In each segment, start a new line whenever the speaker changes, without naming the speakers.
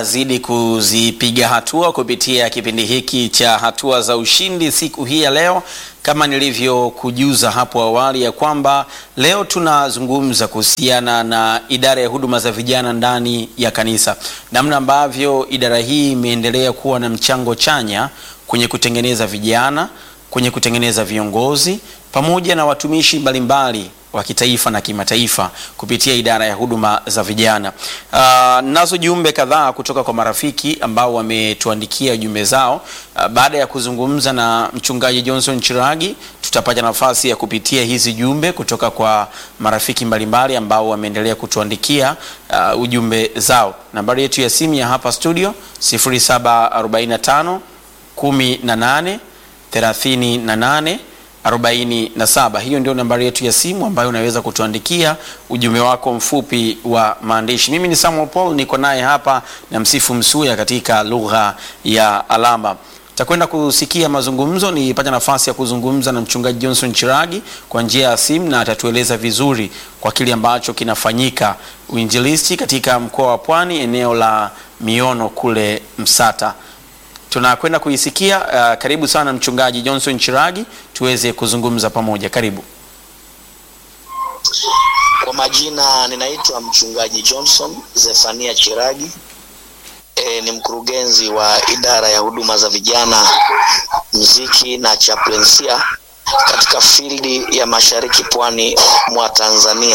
zidi kuzipiga hatua kupitia kipindi hiki cha hatua za ushindi siku hii ya leo, kama nilivyokujuza hapo awali ya kwamba leo tunazungumza kuhusiana na idara ya huduma za vijana ndani ya kanisa, namna ambavyo idara hii imeendelea kuwa na mchango chanya kwenye kutengeneza vijana, kwenye kutengeneza viongozi pamoja na watumishi mbalimbali wa kitaifa na kimataifa kupitia idara ya huduma za vijana. Uh, nazo jumbe kadhaa kutoka kwa marafiki ambao wametuandikia jumbe zao. Uh, baada ya kuzungumza na mchungaji Johnson Chiragi, tutapata nafasi ya kupitia hizi jumbe kutoka kwa marafiki mbalimbali ambao wameendelea kutuandikia uh, ujumbe zao. Nambari yetu ya simu ya hapa studio 0745 18 38 47. Hiyo ndio nambari yetu ya simu ambayo unaweza kutuandikia ujumbe wako mfupi wa maandishi. Mimi ni Samuel Paul, niko naye hapa na Msifu Msuya katika lugha ya alama. Takwenda kusikia mazungumzo, nipata nafasi ya kuzungumza na mchungaji Johnson Chiragi kwa njia ya simu, na atatueleza vizuri kwa kile ambacho kinafanyika uinjilisti katika mkoa wa Pwani, eneo la Miono kule Msata tunakwenda kuisikia. Uh, karibu sana mchungaji Johnson Chiragi, tuweze kuzungumza pamoja. Karibu.
Kwa majina ninaitwa mchungaji Johnson Zefania Chiragi. E, ni mkurugenzi wa idara ya huduma za vijana, mziki na chaplainsia katika fildi ya mashariki pwani mwa Tanzania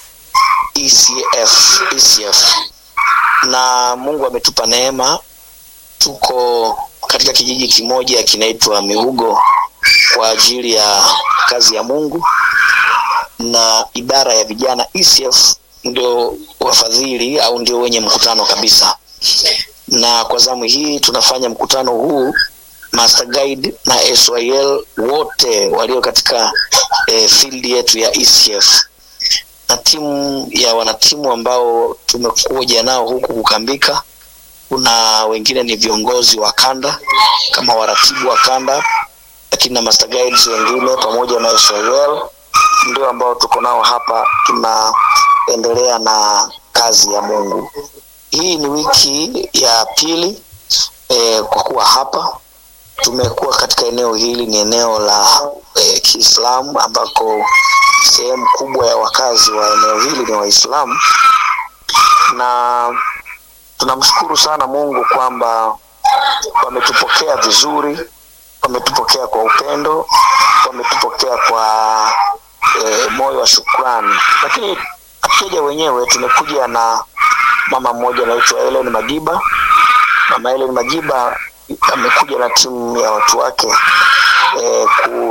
ECF, ECF. Na Mungu ametupa neema tuko katika kijiji kimoja kinaitwa Mihugo kwa ajili ya kazi ya Mungu, na idara ya vijana ECF ndio wafadhili au ndio wenye mkutano kabisa. Na kwa zamu hii tunafanya mkutano huu Master Guide na SYL wote walio katika eh, field yetu ya ECF na timu ya wanatimu ambao tumekuja nao huku kukambika kuna wengine ni viongozi wa kanda kama waratibu wa kanda, lakini na master guides wengine pamoja na SYL ndio ambao tuko nao hapa, tunaendelea na kazi ya Mungu. Hii ni wiki ya pili eh, kwa kuwa hapa tumekuwa katika eneo hili, ni eneo la eh, Kiislamu ambako sehemu kubwa ya wakazi wa eneo hili ni Waislamu na tunamshukuru sana Mungu kwamba wametupokea vizuri, wametupokea kwa upendo, wametupokea kwa e, moyo wa shukrani. Lakini hatujaja wenyewe, tumekuja na mama mmoja anaitwa Helen Majiba. Mama Helen Majiba amekuja na timu ya watu wake e,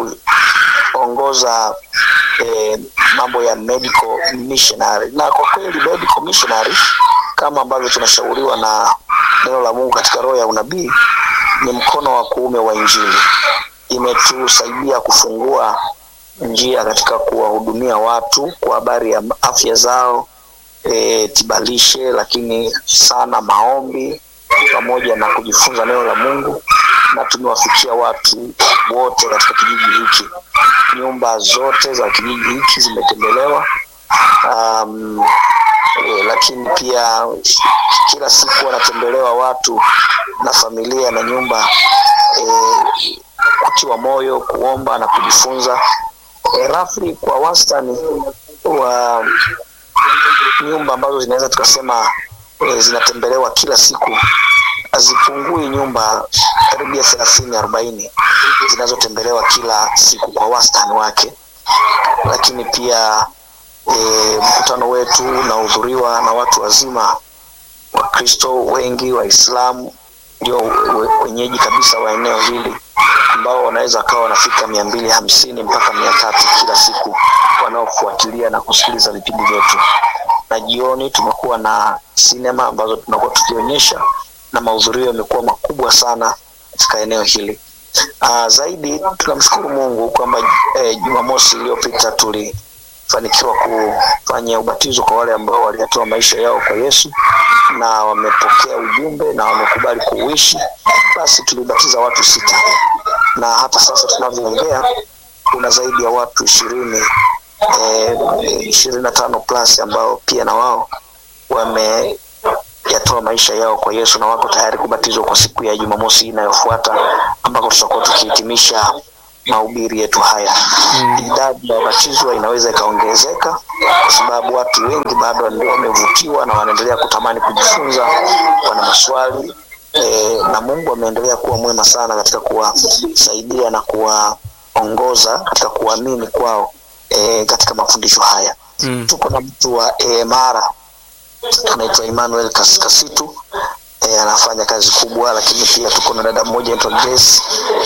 kuongoza e, mambo ya medical missionary, na kwa kweli medical missionary kama ambavyo tunashauriwa na neno la Mungu katika roho ya unabii ni mkono wa kuume wa Injili. Imetusaidia kufungua njia katika kuwahudumia watu kwa habari ya afya zao, e, tibalishe, lakini sana maombi pamoja na kujifunza neno la Mungu, na tumewafikia watu wote katika kijiji hiki. Nyumba zote za kijiji hiki zimetembelewa. Um, E, lakini pia kila siku wanatembelewa watu na familia na nyumba e, kutiwa moyo, kuomba na kujifunza. E, rafli kwa wastani wa nyumba ambazo zinaweza tukasema e, zinatembelewa kila siku hazipungui nyumba karibia thelathini arobaini zinazotembelewa kila siku kwa wastani wake, lakini pia E, mkutano wetu unahudhuriwa na watu wazima Wakristo wengi, Waislamu ndio wenyeji kabisa wa eneo hili ambao wanaweza wakawa wanafika mia mbili hamsini mpaka mia tatu kila siku wanaofuatilia na kusikiliza vipindi vyetu, na jioni tumekuwa na sinema ambazo tunakuwa tukionyesha na mahudhurio yamekuwa makubwa sana katika eneo hili. Aa, zaidi tunamshukuru Mungu kwamba eh, Jumamosi iliyopita tuli fanikiwa kufanya ubatizo kwa wale ambao waliyatoa maisha yao kwa Yesu na wamepokea ujumbe na wamekubali kuuishi. Basi tulibatiza watu sita, na hata sasa tunavyoongea kuna zaidi ya watu ishirini ishirini na tano plus ambao pia na wao wame wameshayatoa maisha yao kwa Yesu na wako tayari kubatizwa kwa siku ya Jumamosi inayofuata ambako tutakuwa tukihitimisha mahubiri yetu haya. Idadi ya wabatizwa inaweza ikaongezeka kwa sababu watu wengi bado ndio wamevutiwa na wanaendelea kutamani kujifunza, wana maswali e, na Mungu ameendelea kuwa mwema sana katika kuwasaidia na kuwaongoza katika kuamini kwao e, katika mafundisho haya.
Mm.
Tuko na mtu wa e, Mara anaitwa Emmanuel Kas- Kasitu e, anafanya kazi kubwa, lakini pia tuko na dada mmoja anaitwa Grace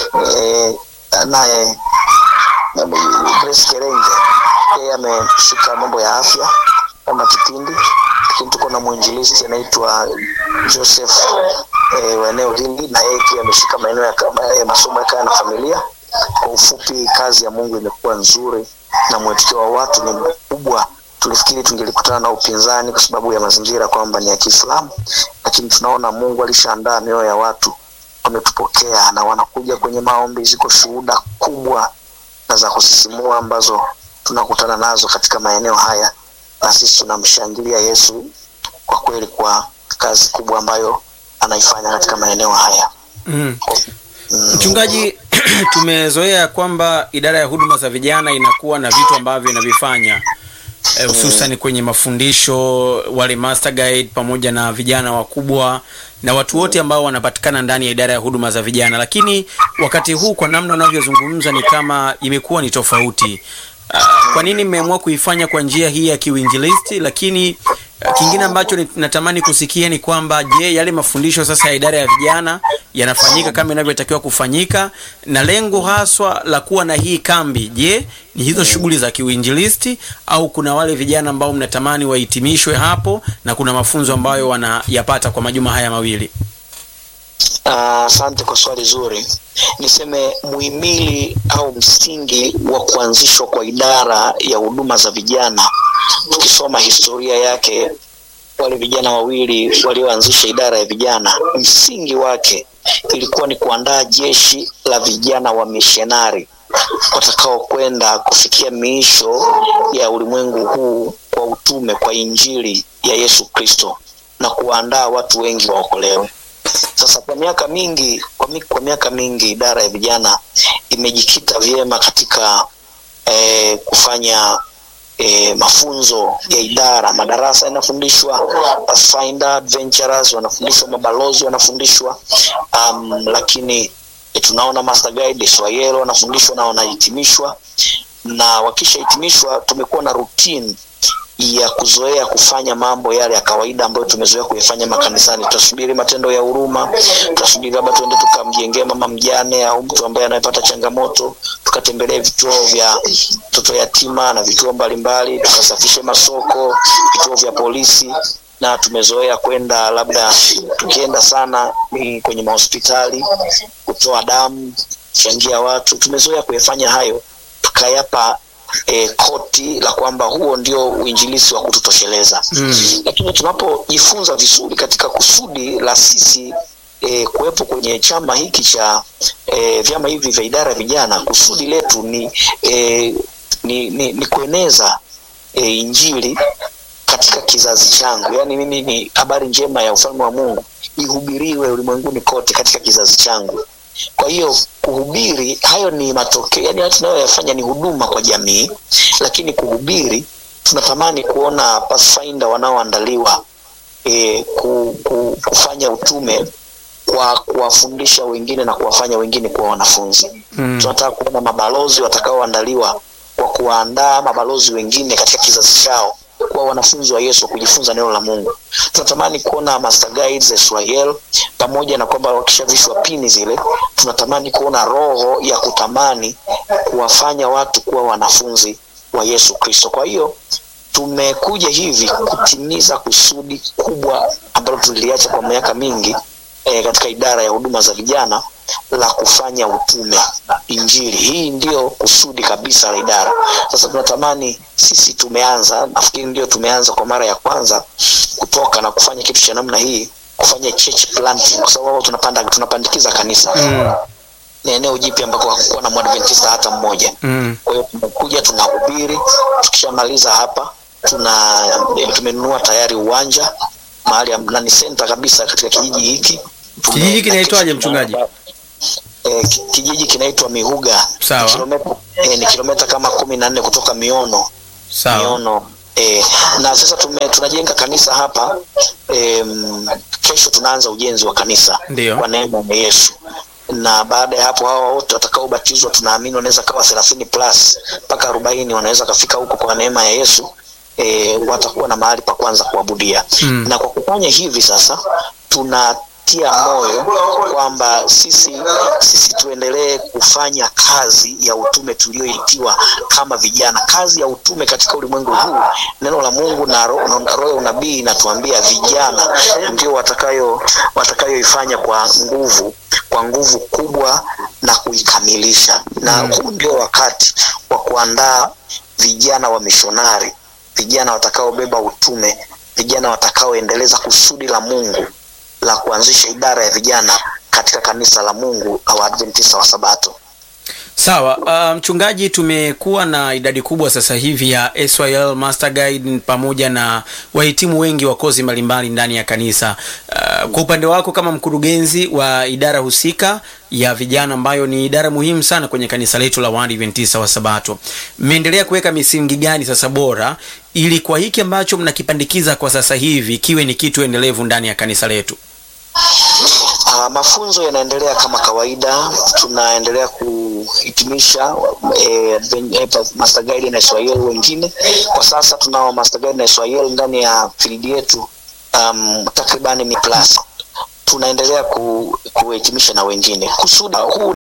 e, naye na- Grace Kerenge yeye ameshika mambo ya afya kama kipindi, lakini tuko na mwinjilisti anaitwa Joseph e, wa eneo hili na yeye pia ameshika maeneo ya kama- ya masomo ya kaya na familia. Kwa ufupi, kazi ya Mungu imekuwa nzuri na mwitikio wa watu ni mkubwa. Tulifikiri tungelikutana na upinzani kwa sababu ya mazingira kwamba ni ya Kiislamu, lakini tunaona Mungu alishaandaa mioyo ya watu, wametupokea na wanakuja kwenye maombi. Ziko shuhuda kubwa na za kusisimua ambazo tunakutana nazo katika maeneo haya, na sisi tunamshangilia Yesu kwa kweli kwa kazi kubwa ambayo anaifanya katika maeneo haya.
Mm. Mchungaji, tumezoea kwamba idara ya huduma za vijana inakuwa na vitu ambavyo inavifanya eh, hususan kwenye mafundisho, wale master guide pamoja na vijana wakubwa na watu wote ambao wanapatikana ndani ya idara ya huduma za vijana, lakini wakati huu kwa namna unavyozungumza ni kama imekuwa ni tofauti. Ah, kwa nini mmeamua kuifanya kwa njia hii ya kiuinjilisti? Lakini ah, kingine ambacho ni- natamani kusikia ni kwamba je, yale mafundisho sasa ya idara ya vijana yanafanyika kama inavyotakiwa kufanyika, na lengo haswa la kuwa na hii kambi, je, ni hizo shughuli za kiuinjilisti au kuna wale vijana ambao mnatamani wahitimishwe hapo na kuna mafunzo ambayo wanayapata kwa majuma haya mawili?
Ah, Asante kwa swali zuri. Niseme muhimili au msingi wa kuanzishwa kwa idara ya huduma za vijana, tukisoma historia yake, wale vijana wawili walioanzisha idara ya vijana, msingi wake ilikuwa ni kuandaa jeshi la vijana wa mishonari watakaokwenda kufikia miisho ya ulimwengu huu kwa utume, kwa injili ya Yesu Kristo na kuwaandaa watu wengi waokolewe. Sasa kwa miaka mingi kwa, mi, kwa miaka mingi idara ya vijana imejikita vyema katika eh, kufanya eh, mafunzo ya idara, madarasa yanafundishwa, Pathfinder Adventurers wanafundishwa, mabalozi wanafundishwa, um, lakini eh, tunaona Master Guide Swahili wanafundishwa na wanahitimishwa, na wakishahitimishwa tumekuwa na routine ya kuzoea kufanya mambo yale ya kawaida ambayo tumezoea kuyafanya makanisani. Tutasubiri matendo ya huruma, tutasubiri labda tuende tukamjengee mama mjane au mtu ambaye anayepata changamoto, tukatembelee vituo vya mtoto yatima na vituo mbalimbali, tukasafishe masoko, vituo vya polisi na tumezoea kwenda labda tukienda sana ni kwenye mahospitali kutoa damu, kuchangia watu. Tumezoea kuyafanya hayo tukayapa e, koti la kwamba huo ndio uinjilisi wa kututosheleza
Mm.
lakini tunapojifunza vizuri katika kusudi la sisi e, kuwepo kwenye chama hiki cha e, vyama hivi vya idara ya vijana, kusudi letu ni, e, ni, ni, ni kueneza e, injili katika kizazi changu, yaani mimi ni habari njema ya ufalme wa Mungu ihubiriwe ulimwenguni kote katika kizazi changu. Kwa hiyo kuhubiri, hayo ni matokeo, yani hayo tunayoyafanya ni huduma kwa jamii, lakini kuhubiri, tunatamani kuona Pathfinder wanaoandaliwa e, ku, ku, kufanya utume kwa kuwafundisha wengine na kuwafanya wengine kuwa wanafunzi.
Mm.
Tunataka kuona mabalozi watakaoandaliwa kwa kuwaandaa mabalozi wengine katika kizazi chao kuwa wanafunzi wa Yesu wa kujifunza neno la Mungu. Tunatamani kuona master guides Israel, pamoja na kwamba wakishavishwa pini zile, tunatamani kuona roho ya kutamani kuwafanya watu kuwa wanafunzi wa Yesu Kristo. Kwa hiyo tumekuja hivi kutimiza kusudi kubwa ambalo tuliliacha kwa miaka mingi e, katika idara ya huduma za vijana la kufanya utume injili. Hii ndio kusudi kabisa la idara. Sasa tunatamani sisi, tumeanza nafikiri ndio tumeanza kwa mara ya kwanza kutoka na kufanya kitu cha namna hii, kufanya church planting, kwa sababu tunapanda tunapandikiza kanisa
Mm.
ni eneo jipya ambako hakukuwa na mwadventista hata mmoja.
Mm.
Kwa hiyo tumekuja tunahubiri, tukishamaliza hapa tuna eh, tumenunua tayari uwanja mahali am- na ni center kabisa katika kijiji hiki. Tume-
Kijiji kinaitwaje, mchungaji?
Eh, ki- kijiji kinaitwa Mihuga.
Sawa.
Ni kilomita, eh, ni kilomita kama kumi na nne kutoka Miono
Sawa.
miono e, na sasa tume, tunajenga kanisa hapa e, kesho tunaanza ujenzi wa kanisa
Ndio.
kwa neema ya Yesu na baada ya hapo hawa wote watakaobatizwa tunaamini wanaweza kawa thelathini plus mpaka arobaini wanaweza kafika huko kwa neema ya Yesu e, watakuwa na mahali pa kwanza kuabudia
Mm.
na kwa kufanya hivi sasa tunatia moyo kwamba sisi sisi tuendelee kufanya kazi ya utume tulioitiwa kama vijana. Kazi ya utume katika ulimwengu huu, neno la Mungu na ro- na roho ya unabii inatuambia vijana ndio watakayo watakayoifanya kwa nguvu kwa nguvu kubwa na kuikamilisha, na
Mm.
huu ndio wakati wa kuandaa vijana wa mishonari, vijana watakaobeba utume, vijana watakaoendeleza kusudi la Mungu la kuanzisha idara ya vijana katika kanisa la Mungu la Waadventista wa Sabato.
Sawa, uh, mchungaji, tumekuwa na idadi kubwa sasa hivi ya SYL Master Guide pamoja na wahitimu wengi wa kozi mbalimbali ndani ya kanisa. Uh, kwa upande wako kama mkurugenzi wa idara husika ya vijana ambayo ni idara muhimu sana kwenye kanisa letu la Waadventista wa Sabato, mmeendelea kuweka misingi gani sasa bora ili kwa hiki ambacho mnakipandikiza kwa sasa hivi kiwe ni kitu endelevu ndani ya kanisa letu?
Uh, mafunzo yanaendelea kama kawaida, tunaendelea kuhitimisha eh, ven- eh, pa- master guide na Swahili wengine. Kwa sasa tunao master guide na Swahili ndani ya field yetu um, takribani mi plus tunaendelea ku, kuhitimisha na wengine kusudi huu